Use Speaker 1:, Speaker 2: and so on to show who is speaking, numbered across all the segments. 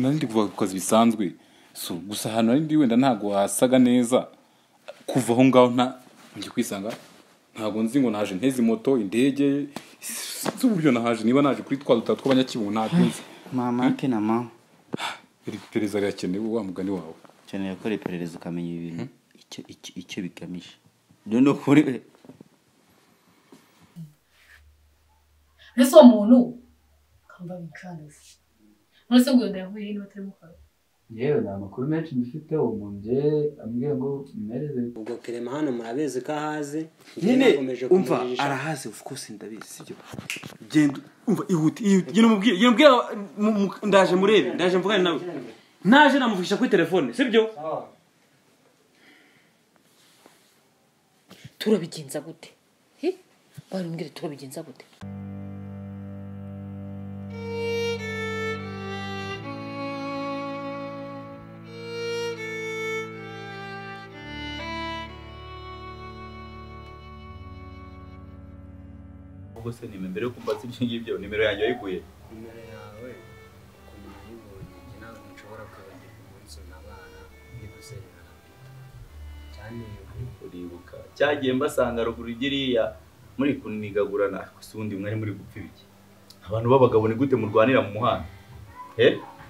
Speaker 1: nari ndi kuva ku kazi bisanzwe so gusa ahantu nari ndi wenda ntabwo hasaga neza kuva aho ngaho nta njya kwisanga ntabwo nzi ngo naje nteze moto indege z'uburyo nahaje niba naje kuri twa dutatu tw'abanyakibu ntabwo nzi
Speaker 2: mama ke na mama
Speaker 1: iri perereza rirakenewe wa mugani wawe
Speaker 2: ukeneye gukora iperereza ukamenya ibi bintu icyo icyo- icyo bigamije rero ni ukuri
Speaker 3: ese uwo muntu kamba bicanisi none se ngo yongera kuba irindi batari mukara
Speaker 4: yewe nta makuru menshi mbifiteho umuntu nge ambwiye ngo mmereze
Speaker 5: ubwo kerema hano murabizi ko ahazi
Speaker 6: nyine
Speaker 5: Nakomeje
Speaker 6: umva
Speaker 5: kumujijisha.
Speaker 6: arahazi of course ndabizi sibyo genda umva ihute ihute genda umubwire genda umubwire mu- mu- ndaje murebe ndaje mvugane nawe naje namuvugisha kuri telefone sibyo
Speaker 7: turabigenza gute Hi? bari mbwira turabigenza gute
Speaker 8: ubwo se nimero mbere yo kumbaza ibyo ngibyo nimero yanjye wayiguye
Speaker 5: nimero yawe ukuntu nayibonye njye ntabwo nshobora kwibagirwa umunsi unabara ntibuzerera na bita cyane
Speaker 8: uribuka cyagiye mbasanga ruguru igiriya muri kunigagurana gusa ubundi mwari muri gupfa ibiki abantu b'abagabo ni gute murwanira mu muhanda he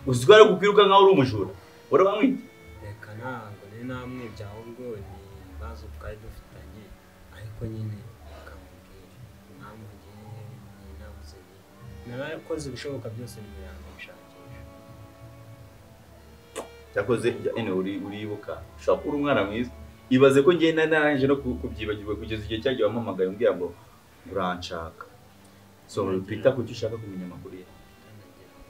Speaker 8: uziko ari gukwiruka nkaho uri umujura wari wamwite
Speaker 5: reka ntabwo nari namwibye ahubwo ni ibibazo twari dufitanye ariko nyine akamubwira impamvu ngiye ninabuze narakoze ibishoboka byose nimero yanjye gushakisha
Speaker 8: cyakoze ene uri- uribuka ushobora kuba uri umwana mwiza ibaze ko ngenda narangije no ku- kubyibagirwa kugeza igihe cyagiye wampamagaye umbwira ngo uranshaka so twita ku cyo ushaka kumenya amakuru ye
Speaker 5: nagira ngo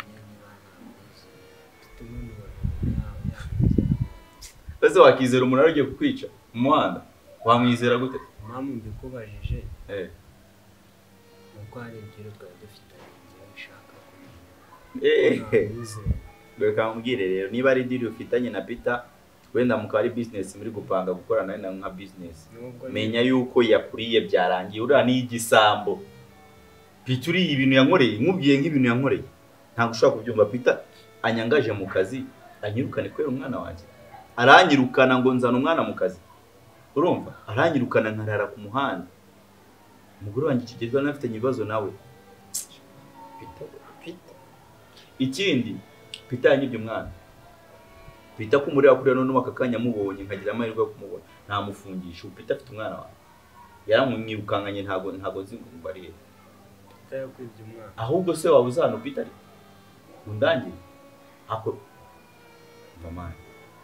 Speaker 5: umenye niba namuzi mfite umwirondoro yawe yamwizera
Speaker 8: ese wakizera umuntu ari ugiye kukwica mu muhanda wamwizera gute
Speaker 5: impamvu mbikubajije
Speaker 8: eh
Speaker 5: ni uko hari ibyo twari dufitanye ngewe nshaka kumenya
Speaker 8: Eh,
Speaker 5: Nabizeye.
Speaker 8: reka nkubwire rero niba ari diri ufitanye na Peter wenda mukaba ari business muri gupanga gukorana na nka business
Speaker 5: Nubwo
Speaker 8: menya yuko yakuriye byarangiye uriya ni igisambo Peter uriye ibintu yankoreye nkubwiye nk'ibintu yankoreye ntabwo ushobora kubyumva Peter anyangaje mu kazi anyirukane kubera umwana wanjye aranyirukana ngo nzana umwana mu kazi urumva aranyirukana nkarara ku muhanda umugore wanjye kigezweho anafitanye ibibazo nawe Peter, Peter. ikindi Peter yanyibye umwana Peter ko umureba kuriya none aka kanya amubonye nkagira amahirwe yo kumubona ntamufungisha ubu Peter afite umwana wawe yaramwirukankanye ntago ntago nzi ngo mbariye
Speaker 5: Peter yakwibye umwana
Speaker 8: ahubwo se waba uzi hano Peter ari undangire ako mama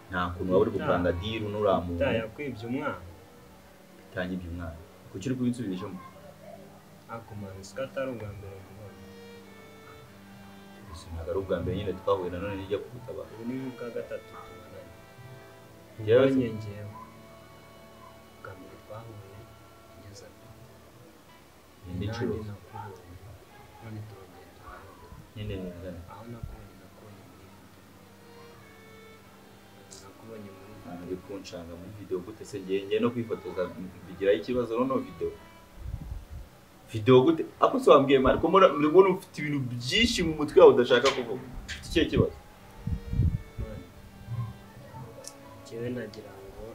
Speaker 8: nta kuntu waba uri gupanga deal n'uriya muntu
Speaker 5: Peter yakwibye umwana
Speaker 8: Peter yanyibye umwana kuki uri kubinsubirishamo
Speaker 5: akumanutse ko atari ubwa mbere mubona
Speaker 8: gusa ntabwo ari ubwa mbere nyine twahuye nanone nijya kugutabara
Speaker 5: ubu ni ubwa gatatu tubonanye
Speaker 8: Yewe se.
Speaker 5: nyongeyeho ubwa mbere twahuye ngeze aho
Speaker 8: indi nshuro
Speaker 5: nanjye nakubonye none turongera turabona
Speaker 8: nyine ningana
Speaker 5: aho nakubonye nakubonye muri video. nakubonye muri video.
Speaker 8: uri kunshanga muri video gute se ngiye ngiye no kwifotoza bigiraho ikibazo noneho video video gute ako se wambwiye mari ko mbona uri kubona ufite ibintu byinshi mu mutwe wawe udashaka kuvuga Ufite ikihe kibazo
Speaker 5: none njyewe nagira ngo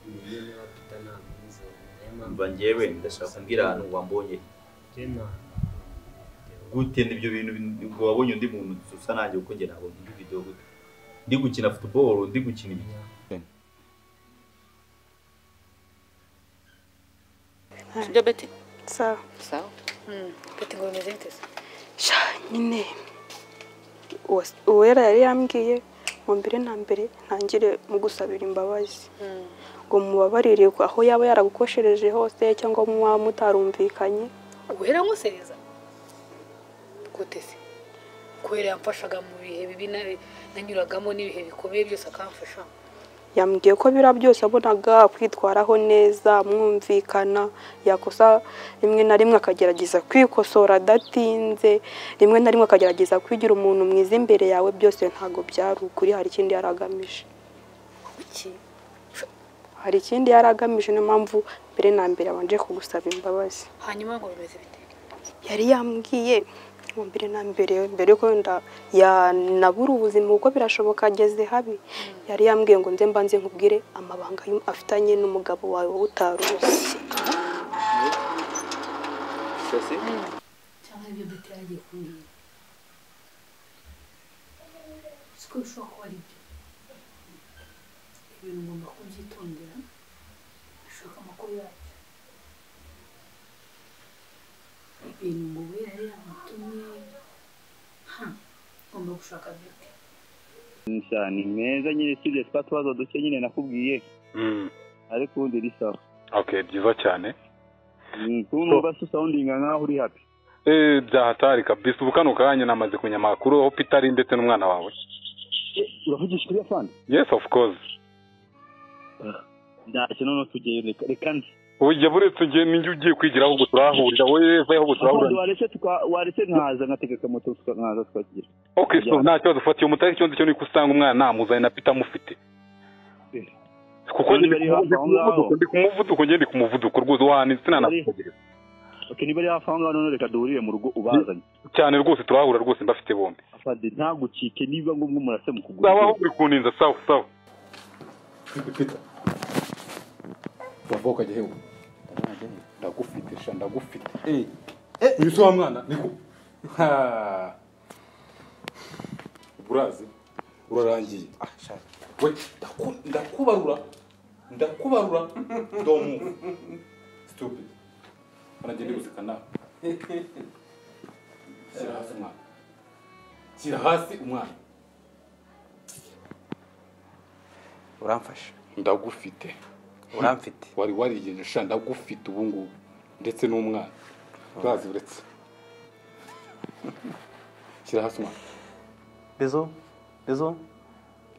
Speaker 5: niyo niba pita namwizeye niyo mpamvu
Speaker 8: mba ngewe ndashaka kumbwira ahantu wambonye
Speaker 5: njye nta-
Speaker 8: gute n'ibyo bintu bin- ngo wabonye undi muntu usa nanjye kuko njye nabonye indi video gute ndi gukina football ndi gukina ibi
Speaker 9: sibyo beti sawa
Speaker 7: sawa beti ngo bimeze bite se
Speaker 9: sha nyine Uwas- uwera yari yambwiye mu mbere na mbere ntangire mugusabira imbabazi ngo mubabarire ku- aho yaba yaragukoshereje hose cyangwa muba mutarumvikanye
Speaker 7: guhera nkusereza gute se guhera yamfashaga mu bihe bibi na- nanyuragamo n'ibihe bikomeye byose akamfasha
Speaker 9: yambwiye ko biriya byose abonaga kwitwaraho neza mwumvikana yakosa rimwe na rimwe akagerageza kwikosora adatinze rimwe na rimwe akagerageza kwigira umuntu mwiza imbere yawe byose ntabwo byari ukuri hari ikindi yari agamije
Speaker 7: kuki
Speaker 9: hari ikindi yari agamije niyo mpamvu mbere na mbere abanje kugusaba imbabazi
Speaker 7: hanyuma ngo bimeze bite
Speaker 9: yari yambwiye mu mbere na mbere mbere yuko wenda yanabura ubuzima kuko birashoboka ageze habi yari yambwiye ngo nze mbanze nkubwire amabanga y'u- afitanye n'umugabo wawe wowe utari uzi
Speaker 3: cyangwa ibyo dutera agiye kumenya siko bishobora kuba ari byo ibintu ngomba kubyitondera bishaka amakuru yacyo ibintu ngo wera rero amutumye ha ngomba gushaka bite
Speaker 10: ni meza nyine usibye twa tubazo duke nyine nakubwiye ariko ubundi uri sawa
Speaker 11: okay byiza cyane
Speaker 10: Mm, kuko numva se usawundinga nkaho uri happy
Speaker 11: Eh, byahatari kabisa ubu kano kanya namaze kumenya amakuru aho peter ari ndetse n'umwana wawe
Speaker 10: uravugisha ukuri afande
Speaker 11: yes of course
Speaker 10: ndashye none tugeyo reka reka nze
Speaker 11: ujya buretse njye ninjye ugiye kwigira ahubwo turahahurira wowe eva ahubwo
Speaker 10: Afande,
Speaker 11: turahahurira
Speaker 10: waretse tuka- waretse nkaza nkategeka moto tuka- nkaza tukagera
Speaker 11: okay so nta kibazo ufatiye umutari ikibazo cyo nuko usanga umwana namuzanye na peter amufite kuko
Speaker 10: Niba
Speaker 11: njye
Speaker 10: ari
Speaker 11: ndi ku
Speaker 10: hafi aho ngaho.
Speaker 11: muvuduko, ndi ku muvuduko njye ndi ku muvuduko rwose wahana sinanakutegereza
Speaker 10: okay niba ari hafi aho ngaho none reka duhurire mu rugo ubazanye
Speaker 11: cyane rwose turahahurira rwose mbafite bombi
Speaker 10: afande ntagucike niba ngombwa murase mu kuguru
Speaker 11: sawa aho uri kuninza sawa sawa
Speaker 1: wava ukajya hewe ndagufite sha ndagufite Eh, eh, uyu si wa mwana niko Ha. urazi urarangiye Ah, sha. we ndaku- ndakubarura ndakubarura domu stupid baragenda guseka nawe shyira hasi umwana shyira hasi umwana
Speaker 12: uramfasha
Speaker 1: ndagufite
Speaker 12: uramfite
Speaker 1: wari warigenje sha ndagufite ubu ngubu ndetse n'umwana urazi uretse shyira hasi umwana
Speaker 12: bezo bezo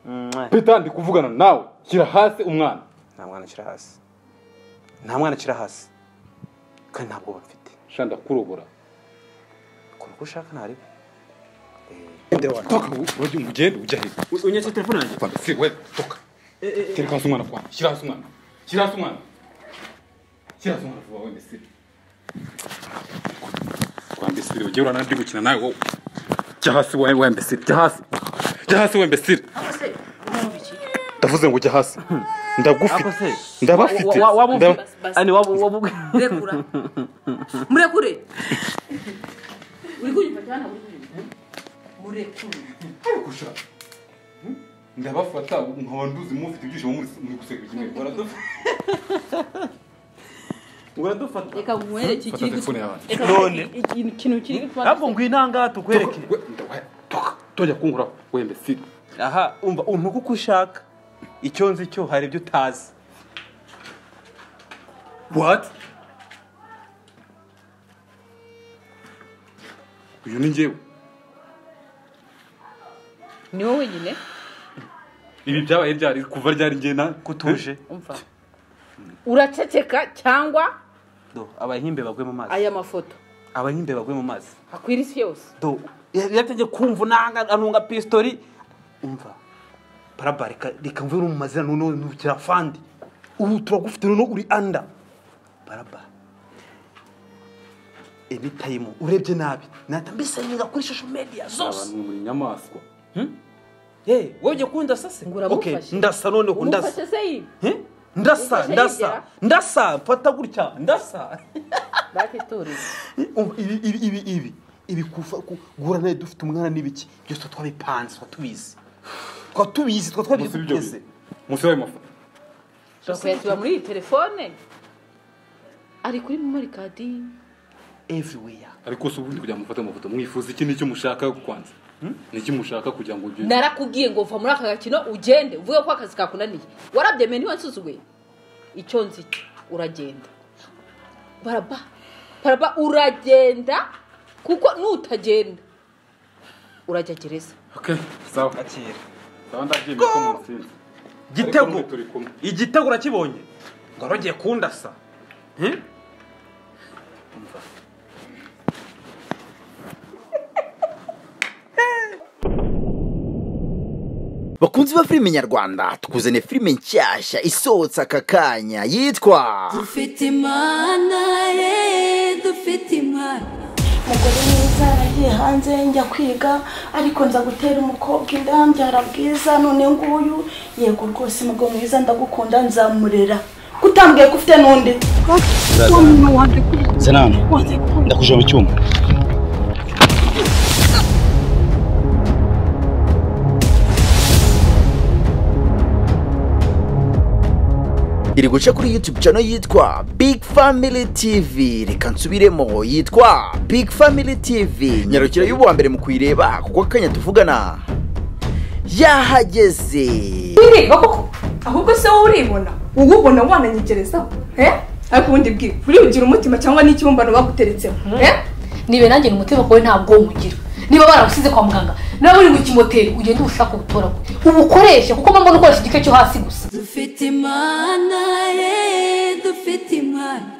Speaker 12: Mwah.
Speaker 1: pita ndi kuvugana nawe shyira hasi umwana
Speaker 12: nta mwana akiri hasi nta mwana akiri hasi kandi nta bwoba mfite
Speaker 1: sha ndakurobora
Speaker 12: kora uko ushaka ntari
Speaker 1: toka ujye ugende ujya hejuru
Speaker 6: unyetse telefone yanjye
Speaker 1: Kwanda, si we toka tereka hasi umwana kwa shyira hasi umwana shyira hasi umwana shyira hasi umwana vuba wende sire kwanda sire ujye urana ndi gukina nawe wowe jya hasi we wembe sire jya hasi jya hasi wembe sire ndavuze ngo jya hasi ndagufite ndabafite Nda-
Speaker 7: Rekura. Murekure. Uri kunyumva cyane uri kunyumva. Murekure.
Speaker 1: ndabafata nkaba nduzi mufite ibyishimo muri- muri guseka kimwe baradufata
Speaker 6: uradufata
Speaker 7: Reka nkwereke
Speaker 1: Fata
Speaker 7: ikintu.
Speaker 1: telefone yawe.
Speaker 7: Reka
Speaker 1: None.
Speaker 7: iki- iki- ikintu kiri gutwara.
Speaker 6: ntabwo ngwino aha ngaha tukwereke
Speaker 1: tojya kungura wembe siri
Speaker 6: aha umva umpa uko ushaka icyo nzi cyo hari ibyo utazi
Speaker 1: what uyu ni njyewe
Speaker 7: Ni wowe wenyine.
Speaker 1: ibi byabaye byari kuva ryari ngena kutuje
Speaker 7: Umva. Uraceceka cyangwa
Speaker 6: do abahimbe bagwe mu mazi
Speaker 7: aya mafoto
Speaker 6: abahimbe bagwe mu mazi
Speaker 7: akwira isi yose.
Speaker 6: do yatangiye kumva nanga anunga pistori umva parabare ka- reka mvuye no mu mazina noneho ntukira afande ubu turagufite noneho uri anda parabare enitayimu urebye nabi nahita mbisanyiriza kuri social media zose
Speaker 1: abantu muri nyamaswa
Speaker 6: Eh, wowe ujya kunda sase Okay,
Speaker 7: amufashe.
Speaker 6: ndasa noneho ndasa
Speaker 7: Umufashe se yibye.
Speaker 6: Eh? ndasa
Speaker 7: Umufashe
Speaker 6: ndasa
Speaker 7: yegera.
Speaker 6: ndasa mfata gutya ndasa
Speaker 7: Bakitoreza.
Speaker 6: Umva, ibi ibi ibi ibi ibi kuva ku- guhura nawe dufite umwana n'ibiki byose twabipanze twatubizi twatubizi
Speaker 1: Munsi y'ibyo
Speaker 6: twatwabigeze
Speaker 1: munsi y'ayo mafoto
Speaker 7: Ushobora kuyasiba muri iyi telefone. Ari kuri memori kadi.
Speaker 6: everywhere
Speaker 1: ariko si ubundi kugira ngo mufate amafoto mwifuza iki nicyo mushaka kwanza niki mushaka kugira ngo ugende
Speaker 7: narakubwiye ngo uva muri aka gakino ugende uvuge ko akazi kakunaniye warabyemeye ntiwansuzuguye icyo nzi cyo uragenda baraba baraba uragenda kuko nutagenda urajya gereza
Speaker 1: okay sawa
Speaker 6: akira
Speaker 1: sawa ndabyemeye ko mutsinze Ariko
Speaker 6: gitego
Speaker 1: mwe turi kumwe
Speaker 6: igitego urakibonye ngo arogiye kundasa Eh? Umva.
Speaker 13: bakunzi ba filime nyarwanda tukuzaniye filime nshyashya isohotse aka kanya yitwa
Speaker 14: dufite imana ye dufite imana
Speaker 5: umugore mwiza yaragiye hanze njya kwiga ariko nza gutera umukobwa inda mbyara bwiza none nguyu yego rwose umugabo mwiza ndagukunda nzamurera kutambwiye ko ufite n'undi
Speaker 15: senano ndakujya mu cyuma
Speaker 10: iri guca kuri youtube channel yitwa big family tv reka nsubiremo yitwa big family tv nyarukira y'uwa mbere mu kuyireba kuko akanya tuvugana yahageze
Speaker 16: wireba koko ahubwo se wowe uribona wowe ubona wananyegerezaho eh? ariko ubundi bwira uribugira umutima cyangwa n'ikibumbano baguteretseho eh?
Speaker 7: nibe nanjye ni umutima wawe ntabwo nywugira niba baragusize kwa muganga nawe uri mu kimoteri ugende ubushake ubutoragure ubukoreshe kuko mba mbona ukoresha igice cyo hasi gusa
Speaker 17: dufite imana ye dufite imana